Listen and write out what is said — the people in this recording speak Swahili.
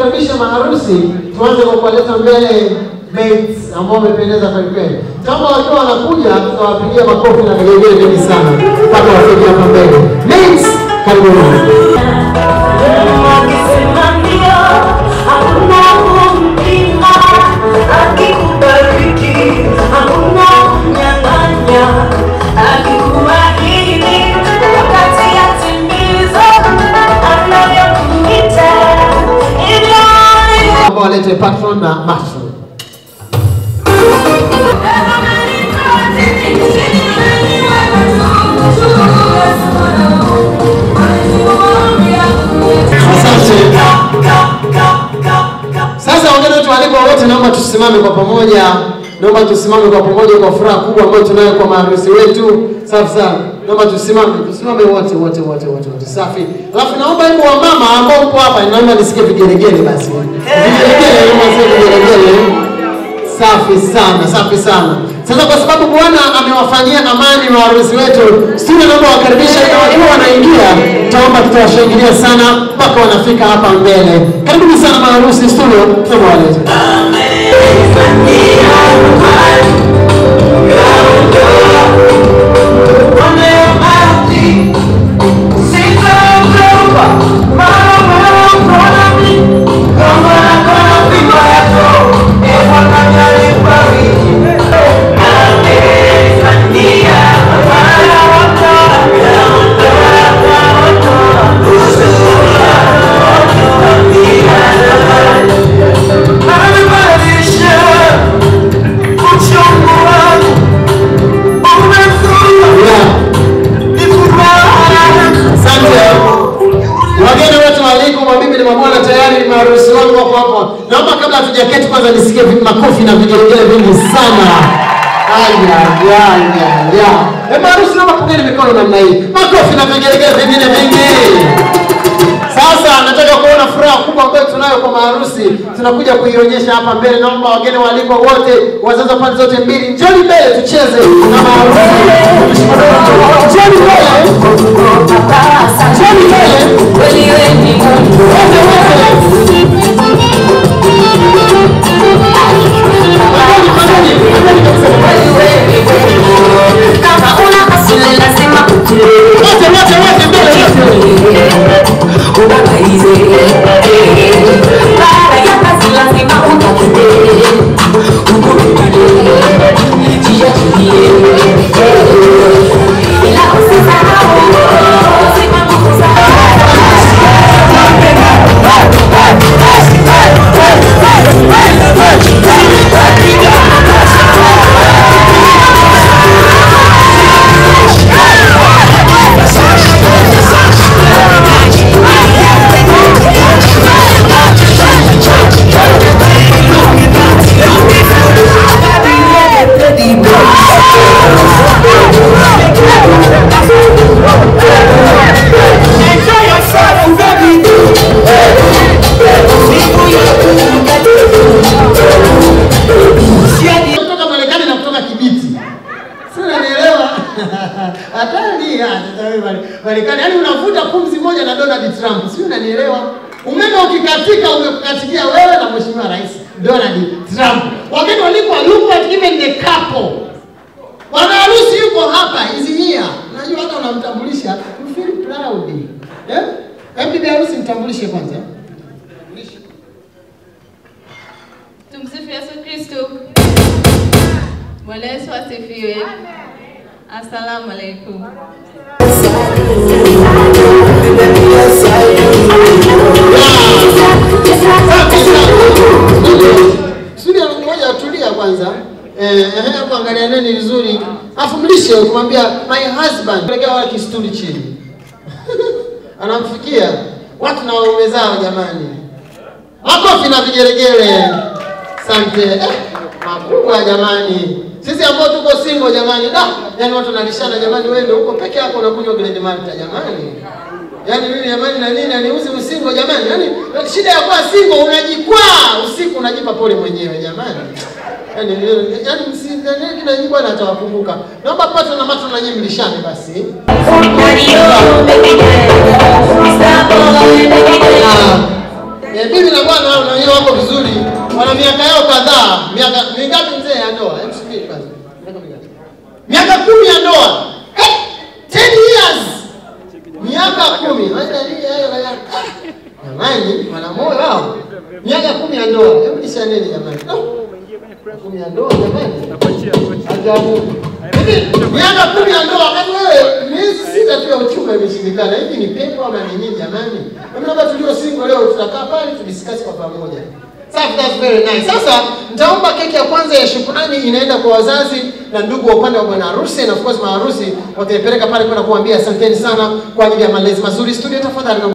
kuwakaribisha maharusi, tuanze kwa kuwaleta mbele mates ambao wamependeza kweli kweli. Kama wakiwa wanakuja, tutawapigia makofi na vigelegele vingi sana mpaka wafike hapa mbele. Mates, karibuni. Naomba walete patron na matron. Asante. Sasa wageni wetu waalikwa wote, naomba tusimame kwa pamoja, naomba tusimame kwa pamoja kwa furaha kubwa ambayo tunayo kwa maharusi wetu. Safi sana, naomba tusimame, tusimame wote wote wote wote wote, safi. Alafu naomba hebu wamama ambao mpo hapa, naomba nisikie vigelegele basi, vigelegele, naomba nisikie vigelegele. Safi sana, safi sana. Sasa kwa sababu Bwana amewafanyia amani maharusi wetu, studio naomba wakaribisha, na wakiwa wanaingia, taomba tutawashangilia sana mpaka wanafika hapa mbele. Karibuni sana maharusi studio, naomba walete. Yeah. Asante. Wageni wote waalikwa, mabibi na mabwana, tayari ni maharusi wangu wako hapa. Naomba kabla hatujaketi kwanza nisikie vi- makofi na vigelegele vingi sana. Aya, ya, ya, ya. Eh, maharusi naomba pungeni mikono namna hii. Makofi na vigelegele vingine vingi. Sasa nataka kuona furaha kubwa ambayo tunayo kwa maharusi, tunakuja kuionyesha hapa mbele. Naomba wageni waalikwa wote, wazazi wa pande zote mbili, njoni mbele tucheze na maharusi. Njoni mbele, njoni mbele, wote wote. Magoni, magoni, magoni kabisa. Wote, wote, wote, mbele, wote. kutoka Marekani na kutoka Kibiti. Si unanielewa? Hatari hata Marekani. Yaani unavuta pumzi moja na Donald Trump. Si unanielewa? Umeme ukikatika umekukatikia wewe na Mheshimiwa Rais Donald Trump. Wageni walikuwa look at even the couple. Bwana harusi yuko hapa, is here. Unajua hata unamtambulisha, you feel proud. Eh? Hebu bibi harusi mtambulishe kwanza. Tumsifu Yesu Kristo. Bwana Yesu asifiwe. Asalamu alaikum. Sudi ngoja tulia kwanza. Eh, eh, hapo angalia neni vizuri. Afu mlishe kumwambia my husband. Pelekea wale kistuli chini. Anamfikia watu na waume zao jamani. Makofi na vigelegele. Asante. Eh, makubwa jamani. Sisi ambao tuko single jamani, da, yani watu wanalishana jamani, wewe ndio uko peke yako unakunywa Grand Malta jamani. Yaani mimi jamani na nini aniuzi usingo jamani? Yaani shida ya kuwa single unajikwaa usiku unajipa pole mwenyewe jamani. Yaani yaani msingane kila nyinyi bwana atawakumbuka. Naomba pata na mato na nyinyi mlishane basi. Ah, Eh, bibi na bwana hao na wenyewe wako vizuri. Wana miaka yao kadhaa. Miaka mingapi mzee ya ndoa? Hebu subiri kwanza. Miaka mingapi? Miaka kumi ya ndoa. Eh, 10 years. Miaka kumi. Hata hii hayo la Jamani, wana moyo wao. Miaka kumi ya ndoa. Hebu nishaneni jamani. Oh, Kumi ya ndoa jamani. Ajabu. Hivi miaka kumi ya ndoa wakati wewe miezi sita tu ya uchumba imeshindikana. Hivi ni pepo ama ni nini jamani? Hebu labda tulio single leo tutakaa pale tudiscuss kwa pamoja. Safi, that's very nice. Sasa nitaomba keki ya kwanza ya shukrani inaenda kwa wazazi na ndugu wa upande wa bwana harusi na of course maharusi wataipeleka pale kwenda kuambia asanteni sana kwa ajili ya malezi mazuri. Studio tafadhali.